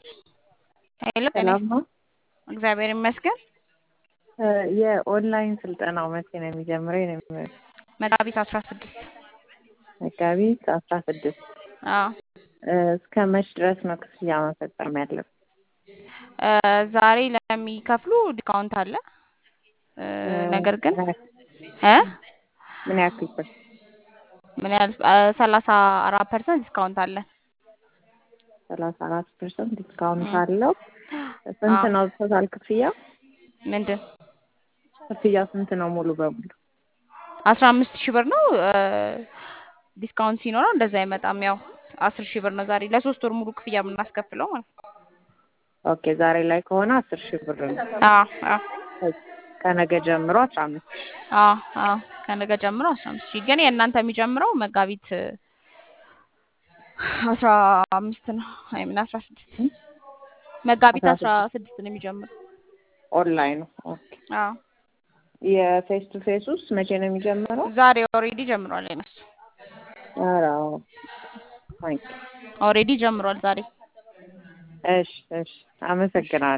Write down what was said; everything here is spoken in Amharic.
ሄሎ ሰላም ነው። እግዚአብሔር ይመስገን። የኦንላይን ስልጠናው መቼ ነው የሚጀምረው? ነው የሚመ- መጋቢት አስራ ስድስት መጋቢት አስራ ስድስት አዎ እስከ መች ድረስ ነው ክፍያ መፈጸም ያለብን? እ ዛሬ ለሚከፍሉ ዲስካውንት አለ እ ነገር ግን እ ምን ያክል ብር? ምን ያህል ሰላሳ አራት ፐርሰንት ዲስካውንት አለ። ሰላሳ አራት ፐርሰንት ዲስካውንት አለው። ስንት አዎ። ነው ቶታል ክፍያ? ምንድን ክፍያ ስንት ነው ሙሉ በሙሉ? አስራ አምስት ሺህ ብር ነው እ ዲስካውንት ሲኖረው እንደዛ አይመጣም። ያው አስር ሺህ ብር ነው ዛሬ ለሶስት ወር ሙሉ ክፍያ የምናስከፍለው ማለት ነው። ኦኬ ዛሬ ላይ ከሆነ አስር ሺህ ብር ነው። አዎ አዎ ከነገ ጀምሮ አስራ አምስት አዎ አዎ ከነገ ጀምሮ አስራ አምስት ሺህ ግን የእናንተ የሚጀምረው መጋቢት እ አስራ አምስት ነው አይ ምን አስራ ስድስት መጋቢት አስራ አስራ ስድስት ነው የሚጀምረው። ኦንላይን ነው። ኦኬ አዎ የፌስ ቱ ፌስ ውስጥ መቼ ነው የሚጀምረው? ዛሬ ኦልሬዲ ጀምሯል የነሱ ኧረ አዎ። ታንክ ኦልሬዲ ጀምሯል ዛሬ። እሺ እሺ አመሰግናለሁ።